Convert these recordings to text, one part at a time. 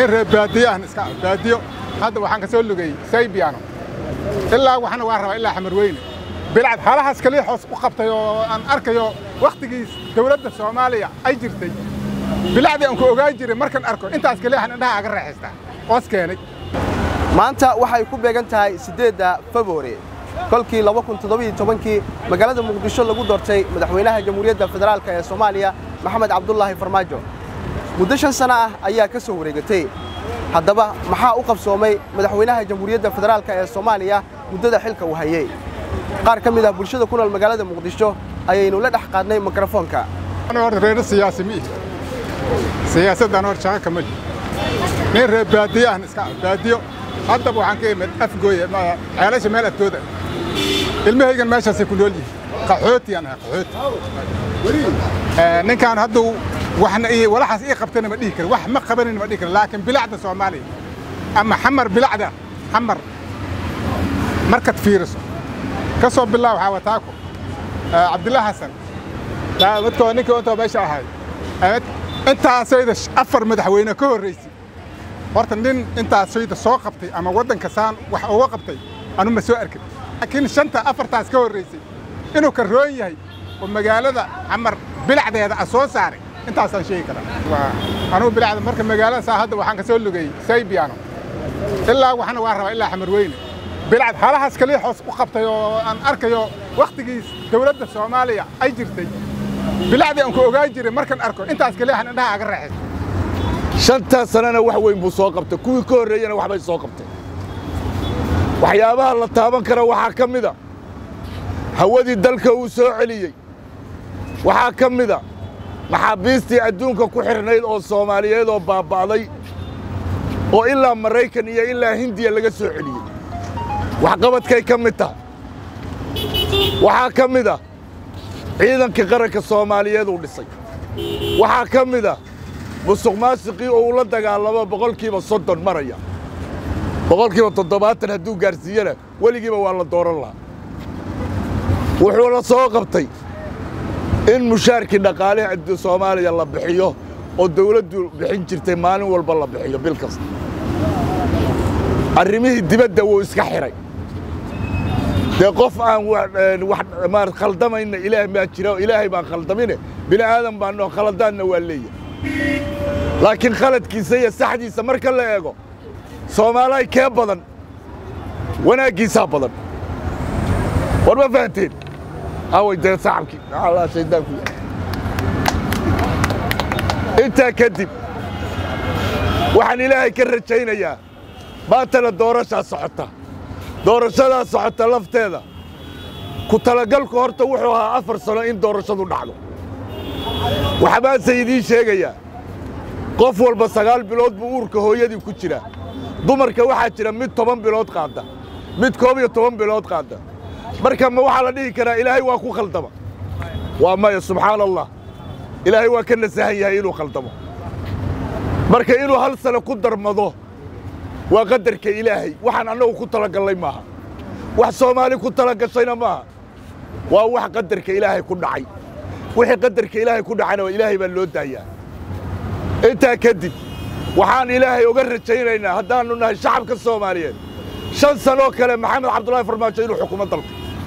nin reer baadiyo ahna iska baadiyo hadda waxaan ka soo lugay saybiano ilaa waxana waa rabaa ilaa xamar weyne bilcad halahaas kaliya hoos u qabtay oo aan arkayo wakhtigiis dawladda soomaaliya ay jirtay bilacdii aan ku ogaan jiray markaan arko intaas kaliya waxaan indhaha aga raaxaystaa oos keenay maanta waxay ku beegan tahay siddeedda februari kolkii kii magaalada muqdisho lagu doortay madaxweynaha jamhuuriyadda federaalk ee soomaaliya maxamed cabdulaahi farmaajo muddo shan sana ah ayaa ka soo wareegatay haddaba maxaa u qabsoomay madaxweynaha jamhuuriyadda federaalk ee soomaaliya muddada xilka uu hayey qaar ka mid ah bulshada ku nool magaalada muqdisho ayaynu la dhex qaadnay mikrofoonka horta reer siyaasi mi siyaasaddan hor shaqo kama jiro nin reer baadiyo ahna iska baadiyo haddaba waxaan ka imid afgooya ceelasha meel agtooda ilmahaygan meeshaasay ku nool yihiin qaxootiyaan ahay qaxooti ninkaan hadduu waxna walaxaas ii qabtana ma dhihi kara wax ma qabanayna ma dhihi kara laakiin bilacda soomaaliya ama xamar bilacda xamar markaad fiiriso ka soo bilaab waxaa wataako cabdillah xasan midkoo ninkii intoo meesha ahay intaasayda afar madaxweyne ka horraysay horta nin intaasayda soo qabtay ama waddanka saan wax uga qabtay anu ma soo arkin laakiin shanta afartaas ka horraysay inuu ka roon yahay oo magaalada xamar bilacdeeda a soo saaray intaasaan sheegi karaa anugu bilacda marka magaalada saa hadda waxaan ka soo lugay saybiano ilaa waxana waa rabaa ilaa xamar weyne bilcad halahaas kaliya hoos u qabtay oo aan arkayo wakhtigiis dawladda soomaaliya ay jirtay bilacdii aan ku ogaan jiray markaan arko intaas kaliya waxaan indhaha aga raaxaystaa shantaa sanana wax weyn buu soo qabtay kuwii ka horreeyana waxbay soo qabtay waxyaabaha la taaban kara waxaa ka mida hawadii dalka uu soo celiyey waxaa ka mida maxaabiistii adduunka ku xidhnayd oo soomaaliyeed oo baabba'day oo ilaa maraykan iyo ilaa hindiya laga soo celiyey waxqabadkay ka mid tahay waxaa ka mid a ciidankii qaranka soomaaliyeed uu dhisay waxaa ka mid a musuq maasiqii oo uu la dagaalamo boqolkiiba soddon maraya boqolkiiba toddobaatan hadduu gaarsiiyana weligiiba waa la dooran lahaa wuxuuna soo qabtay in mushaarkii dhaqaalihi soomaaliya la bixiyo oo dawladdu bixin jirtay maalin walba la bixiyo bil kasta arrimihii dibadda wuu iska xidhay dee qof aan wax khaldamayna ilaah maa jira ilaahay baan khaldamine bini aadan baanoo khaladaanna waa leeyahay laakiin khaladkiisa iyo saxdiisa marka la eego soomaalay kee badan wanaaggiisaa badan war ma fahanteen away dee sacabkii allah shaydaanku intaa kadib waxaan ilaahay ka rajaynayaa maantana doorashaa socota doorashadaa socota lafteeda ku talagalku horta wuxuu ahaa afar sano in doorashadu dhacdo waxbaase idiin sheegayaa qof walba sagaal bilood buu uurka hooyadii ku jiraa dumarka waxaa jira mid toban bilood qaadda mid koob iyo toban bilood qaadda marka ma waxaa la dhihi karaa ilaahay waa ku khaldama waa maya subxaana allah ilaahay waa ka nasahan yahay inuu khaldamo marka inuu hal sano ku darmado waa qadarka ilaahay waxaan annagu ku talagallay maaha wax soomaali ku talagashayna maaha waa wax qadarka ilaahay ku dhacay wixii qadarka ilaahay ku dhacayna ilaahay baa loo daayaa intaa kadib waxaan ilaahay uga rajaynaynaa haddaannu nahay shacabka soomaaliyeed shan sanoo kale maxamed cabdullaahi farmaajo inuu xukumo dalka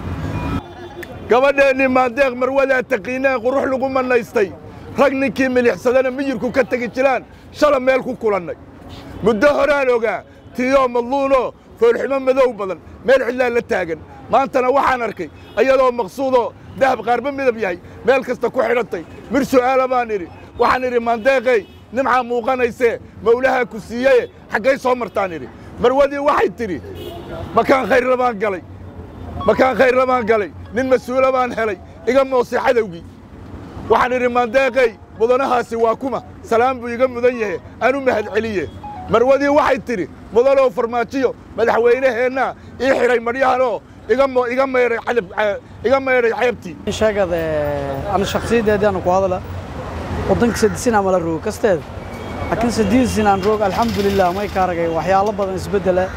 gabadheennii maandeeq marwadaa taqiineen qurux lagu mannaystay rag ninkii milixsadana miyirku ka tegi jiraan shala meel ku kulannay muddo horaan ogaa tiyoo madluunoo foolxumo madow badan meel cidlaan la taagan maantana waxaan arkay ayadoo maqsuudoo dahab qaarba midab yahay meel kasta ku xidhantay mir su'aala baan idhi waxaan idhi maandeeqey nimcaa muuqanaysee mawlahaa ku siiyeye xaggay soo martaan idhi marwadii waxay tidhi makaan khayrla baan galay makaan khayrla baan galay nin mas-uula baan helay iga moosay cadowgii waxaan idhi maandeeqey mudanahaasi waa kuma salaan buu iga mudan yahe aan u mahad celiye marwadii waxay tidhi mudanow farmaajiyo madaxweynaheennaa ii xidhay madhyahanoo iga maydhay iga maydhay ceebtii sheegade ana shakhsiyadeedii aan ku hadla waddanka sadisin ama la rogo kasteeda laakiin sadiisin aan roog alxamdulilah may ka aragay waxyaalo badan isbeddela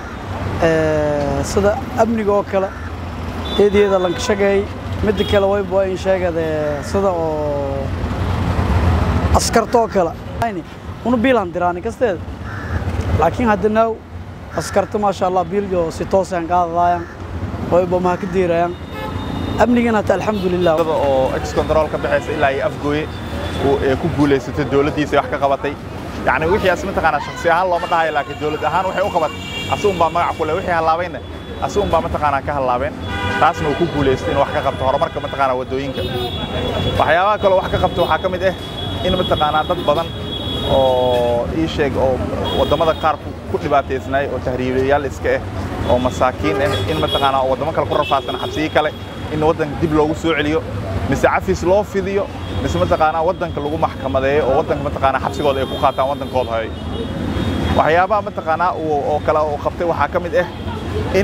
sida amniga oo kale eedeeda lanka shagay midda kale wayba in sheegade sida oo askarta oo kale una biilan diraani kasteeda laakiin haddana askarta maasha allah biiljo si toosaan qaadadaayaan oo ibamaha ka diirayaan amnigana hata alxamdulilah oo ex control ka baxaysa ilaa iyo afgooye ee ku guulaysatay dowladdiisa wax ka qabatay yacni wixii as mataqaanaa shakhsi ahaan looma dhahayo laakiin dowlad ahaan waxay u qabatay asigun baa magac ku leh wixii hallaabayna asigun baa mataqaanaa ka hallaabeen taasna uu ku guulaystay inuu wax ka qabto horumarka mataqaanaa waddooyinka waxyaabaha kaloo wax ka qabto waxaa ka mid ah in mataqaanaa dad badan oo ii sheeg oo waddamada qaar ku dhibaataysnaay oo tahriibayaal iska ah oo masaakiin ah in mataqaanaa waddamo kale ku rafaadsan xabsiyi kale in waddanka dib loogu soo celiyo mise cafis loo fidiyo mise mataqaanaa waddanka lagu maxkamadeeyo oo waddanka mataqaanaa xabsigooda ay ku qaataan waddankooda hoy waxyaabaha mataqaanaa oo kale uu qabtay waxaa ka mid ah in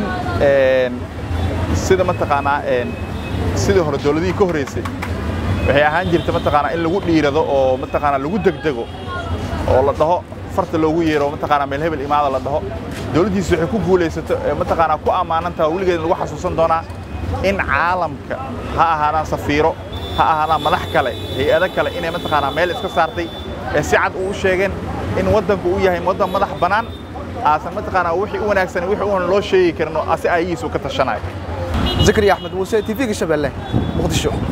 sida mataqaanaa sidii hore dowladihii ka horreysay waxay ahaan jirta mataqaanaa in lagu dhiirado oo mataqaanaa lagu degdego oo la dhaho farta loogu yeero mataqaanaa meel hebel imaada la dhaho dowladdiisu waxay ku guulaysato mataqaanaa ku ammaanantaha weligeed lagu xasuusan doonaa in caalamka ha ahaadaan safiiro ha ahaadaan madax kale hay-ado kale inay mataqaanaa meel iska saartay ee si cad uu sheegeen in waddanku uu yahay waddan madax bannaan aasan mataqaanaa wixii u wanaagsan wixii uun loo sheegi karin oo asi ayagiisu ka tashanayo zakariya axmed muuse tv-ga shabeelle muqdisho